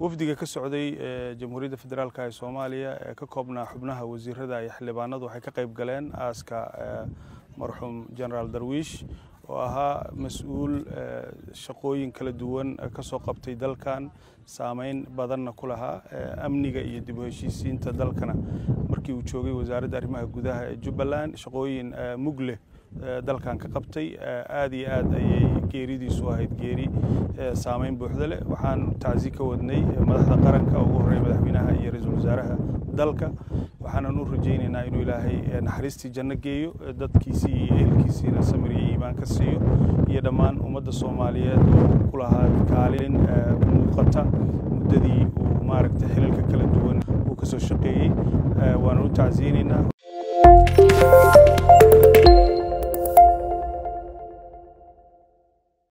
wafdiga ka socday jamhuuriyadda federaalk ee soomaaliya ee ka koobnaa xubnaha wasiirada iyo xildhibaanadu waxay ka qayb galeen aaska marxuum generaal darwiish oo ahaa mas-uul shaqooyin kala duwan ka soo qabtay dalkan saameyn badanna ku lahaa amniga iyo dib u heshiisiinta dalkana markii uu joogay wasaaradda arrimaha gudaha ee jubbaland shaqooyin mug leh dalkan ka qabtay aad iyo aad ayay geeridiisu ahayd geeri saameyn buuxda leh waxaan tacsi ka wadnay madaxda qaranka ugu horreeya madaxweynaha iyo ra-iisul wasaaraha dalka waxaanan u rajaynaynaa inuu ilaahay naxariistii janno geeyo dadkiisii iyo ehelkiisiina samir iyo iimaan ka siiyo iyo dhammaan ummadda soomaaliyeed oo ku lahaa kaalin muuqata muddadii uu maaragtay xilalka kala duwan uu ka soo shaqeeyey waanan u tacsiyeynaynaa